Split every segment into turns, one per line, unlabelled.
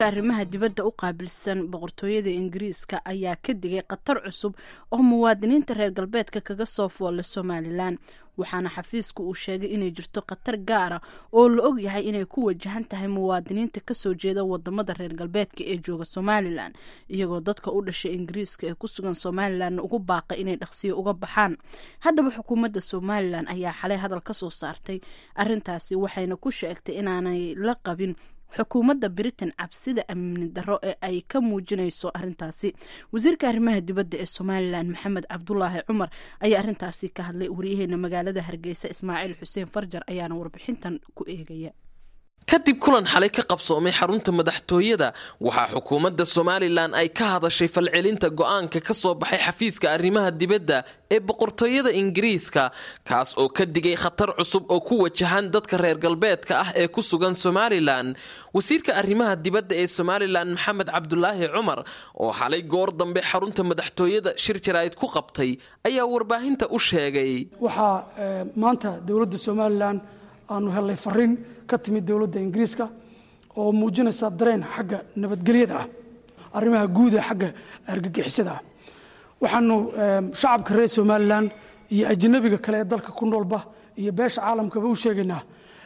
arrimaha dibadda u qaabilsan boqortooyada ingiriiska ayaa ka digay khatar cusub oo muwaadiniinta reer galbeedka kaga soo foolla somalilan waxaana xafiisku uu sheegay inay jirto khatar gaara oo la og yahay inay ku wajahan tahay muwaadiniinta kasoo jeeda wadamada reer galbeedka ee jooga somalilan iyagoo dadka u dhashay ingiriiska ee ku sugan somalilan ugu baaqa inay dhaqsiyo uga baxaan haddaba xukuumadda somalilan ayaa xalay hadal ka soo saartay arintaasi waxayna ku sheegtay inaanay la qabin xukuumadda britain cabsida amni darro ee ay ka muujinayso arintaasi wasiirka arrimaha dibadda ee somalilan maxamed cabdulaahi cumar ayaa arintaasi ka hadlay waryaheena magaalada hargeysa ismaaciil xuseen farjar ayaana warbixintan ku eegaya
kadib kulan xalay ka qabsoomay xarunta madaxtooyada waxaa xukuumadda somalilan ay ka hadashay falcelinta go-aanka ka soo baxay xafiiska arrimaha dibadda ee boqortooyada ingiriiska kaas oo ka digay khatar cusub oo ku wajahan dadka reer galbeedka ah ee ku sugan somalilan wasiirka arrimaha dibadda ee somalilan maxamed cabdulaahi cumar oo xalay goor dambe xarunta madaxtooyada shir jaraa'id ku qabtay ayaa warbaahinta u sheegay
waxaa maanta dowladda somalilan aanu helnay fariin ka timid dowladda ingiriiska oo muujinaysa dareen xagga nabadgelyada ah arrimaha guud ee xagga argagixisada ah waxaanu shacabka reer somalilan iyo ajnabiga kale ee dalka ku noolba iyo beesha caalamkaba u sheegaynaa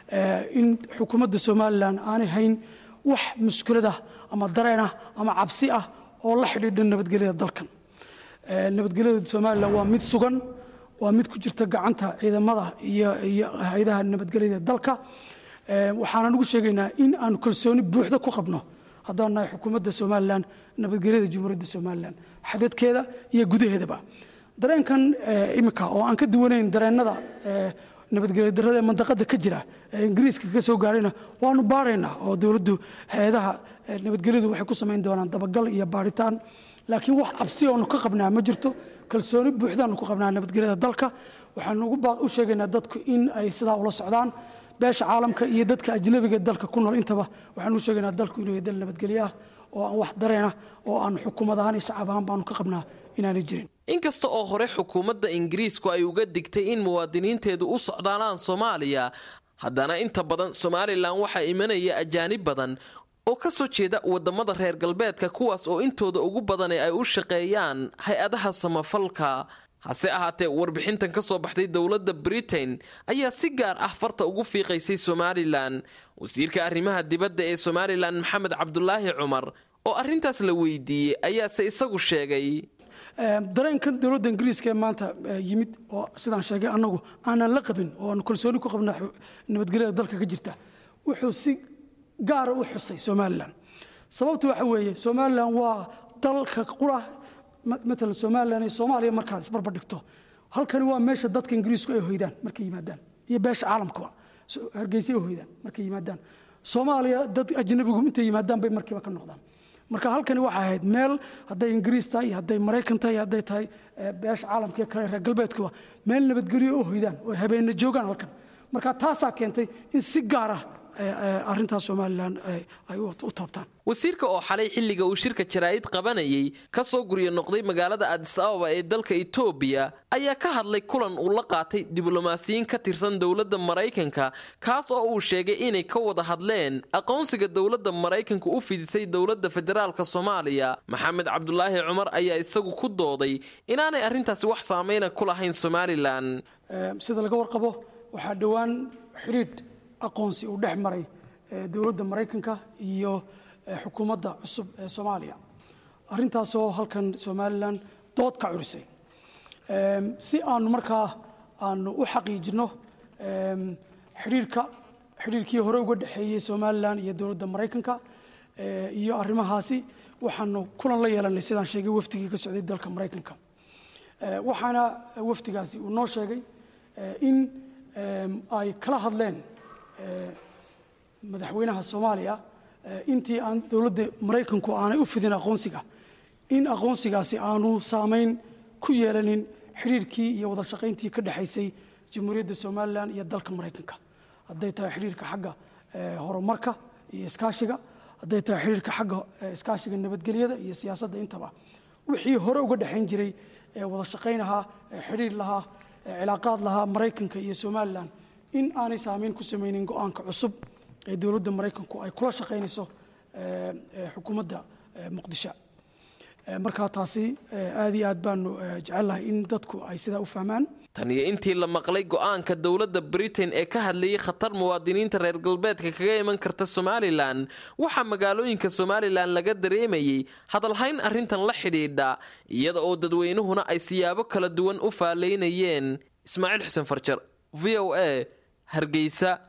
in xukuumadda somalilan aanay hayn wax mushkilad ah ama dareen ah ama cabsi ah oo la xidhiidha nabadgelyada dalkan nabadgelyada somalilan waa mid sugan waa mid ku jirta gacanta ciidamada iyo hay-adaha nabadgelyada dalka waxaanan ugu sheegaynaa in aanu kalsooni buuxda ku qabno haddaan nahay xukuumadda somalilan nabadgelyada jumhuuriyadda somalilan xadadkeeda iyo gudaheedaba dareenkan imika oo aan ka duwanayn dareennada nabadgelya darrada ee mandaqada ka jira ee ingiriiska ka soo gaarayna waanu baaraynaa oo dowladdu hay-adaha nabadgelyadu waxay ku samayn doonaan dabagal iyo baaritaan laakiin wax cabsi oonu ka qabnaa ma jirto kalsooni buuxdaanu ku qabnaa nabadgelyada dalka waxaanu u sheegaynaa dadku in ay sidaa ula socdaan beesha caalamka iyo dadka ajnabiga dalka ku nool intaba waxaanu u sheegaynaa dalku inuu dal nabadgelyo ah oo aan wax dareenah oo aan xukuumad ahaan iyo shacab ahaan baanu ka qabnaa inaanay jirin
inkasta oo hore xukuumadda ingiriisku ay uga digtay in muwaadiniinteedu u socdaalaan soomaaliya haddana inta badan somalilan waxaa imanaya ajaanib badan oo ka soo jeeda wadamada reer galbeedka kuwaas oo intooda ugu badani ay u shaqeeyaan hay-adaha samafalka hase ahaatee warbixintan ka soo baxday dowladda britain ayaa si gaar ah farta ugu fiiqaysay somalilan wasiirka arrimaha dibadda ee somalilan maxamed cabdulaahi cumar oo arrintaas la weydiiyey ayaase isagu sheegay
dareenkan dowladda ingiriiska ee maanta yimid oo sidaan sheegay annagu aanan la qabin oo aanu kalsooni ku qabna nabadgelyada dalka ka jirta wuxuu si gaara u xusay somalilan sababta waxa weeye somalilan waa dalka qura matalan somalilan iyo soomaaliya markaad isbarbar dhigto halkani waa meesha dadka ingiriisku ay hoydaan markay yimaadaan iyo beesha caalamkaba hargeysa ay hoydaan markay yimaadaan soomaaliya dad ajnabigu intay yimaadaan bay markiiba ka noqdaan marka halkani waxay ahayd meel hadday ingiriis tahay iyo hadday maraykan tahay iyo hadday tahay beesha caalamka iyo kale reer galbeedkuba meel nabadgelyo oo hoydaan oo habeena joogaan halkan marka taasaa keentay in si gaar ah arrintaas somalilan ay u taabtaan
wasiirka oo xalay xilliga uu shirka jaraa'id qabanayay ka soo guryo noqday magaalada adis ababa ee dalka etoobiya ayaa ka hadlay kulan uu la qaatay diblomaasiyiin ka tirsan dowladda maraykanka kaas oo uu sheegay inay ka wada hadleen aqoonsiga dowladda maraykanka u fidisay dowladda federaalk soomaaliya maxamed cabdulaahi cumar ayaa isagu ku dooday inaanay arrintaasi wax saameyna ku lahayn somalilan
sida laga warqabo waxaa dhowaan xidhiidh aqoonsi uu dhex maray dowladda maraykanka iyo xukuumadda cusub ee soomaaliya arrintaasoo halkan somalilan dood ka curisay si aanu markaa aanu u xaqiijinno xidhiirka xidhiirkii hore uga dhexeeyey somalilan iyo dowladda maraykanka iyo arrimahaasi waxaanu kulan la yeelanay sidaan sheegay wafdigii ka socday dalka maraykanka waxaana wafdigaasi uu noo sheegay in ay kala hadleen madaxweynaha soomaaliya intii aan dowladda maraykanku aanay u fidin aqoonsiga in aqoonsigaasi aanu saameyn ku yeelanin xidhiirkii iyo wada shaqayntii ka dhexaysay jamhuuriyadda somalilan iyo dalka maraykanka hadday tahay xidhiirka xagga horumarka iyo iskaashiga hadday tahay xidhiirka xagga iskaashiga nabadgelyada iyo siyaasadda intaba wixii hore uga dhexayn jiray wada shaqayn ahaa xidhiir lahaa cilaaqaad lahaa maraykanka iyo somalilan in aanay saameyn ku samaynin go-aanka cusub ee dowladda maraykanku ay kula shaqaynayso xukuumadda muqdisho markaa taasi aad iyo aad baanu jecelnahay in dadku ay sidaa u fahmaan
tan iyo intii la maqlay go-aanka dowladda britain ee ka hadlayay khatar muwaadiniinta reer galbeedka kaga iman karta somalilan waxaa magaalooyinka somalilan laga dareemayey hadalhayn arrintan la xidhiidha iyada oo dadweynuhuna ay siyaabo kala duwan u faalaynayeen ismaaciil xuseen farjar v o a hargeysa